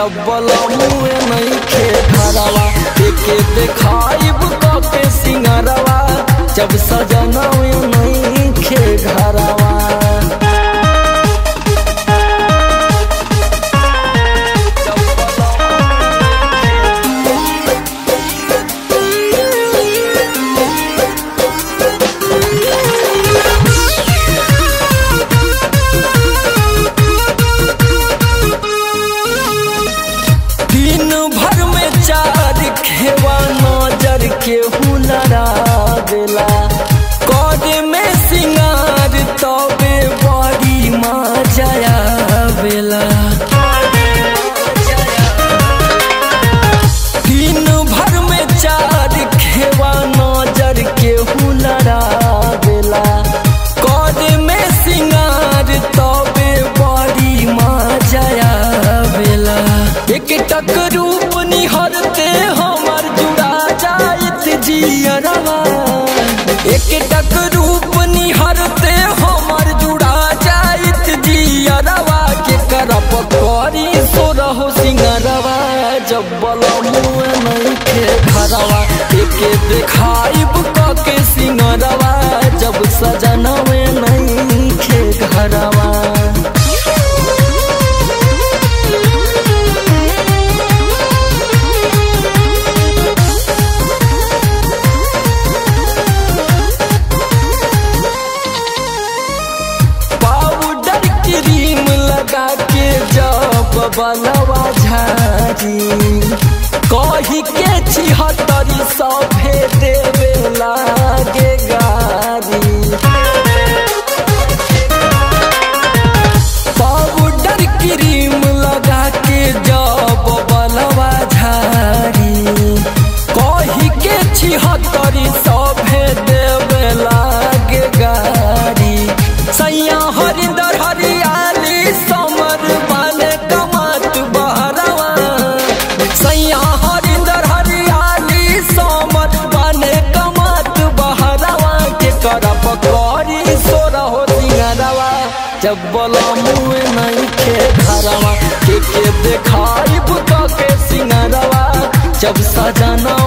जब बलमुए नहीं खे घरवा एके देखाइब के सिंगरवा जब सजनवे नहीं खे घरवा दिन भर में चार खेवा नजर के हुनरा देला करे में सिंगार तबे बड़ी मजा बेला दिन भर में चार खेवा नजर के हुनरा देला करे में सिंगार तबे बड़ी मजा बेला एक टक रूप निहरते हमर जुड़ा जाइत जियरवा एक टक रूप निहरते हमर जुड़ा जाइत जियरवा के करप करी सो रहो सिंगरवा जब बलमुए नहीं खे घरवा एके देखाइब के सिंगरवा जब सजनवे नहीं खे घरवा पाउडर क्रीम लगा के जब बलवा झारी कही के छिहत्तरी सौ देवे लागे गारी पाउडर क्रीम लगा के जब बलवा झारी कही के छिहत्तरी सौ देवे लागे गारी सैया हरिंदर हरियाली समर बाले कमात बहरवा सैया हरिंदर हरियाली समर बाले कमात बहरवा के करप करी सोर हो सिंगरवा जब बोला मुँह नहीं खे घरवा के के देखाइब के सिंगरवा जब सजना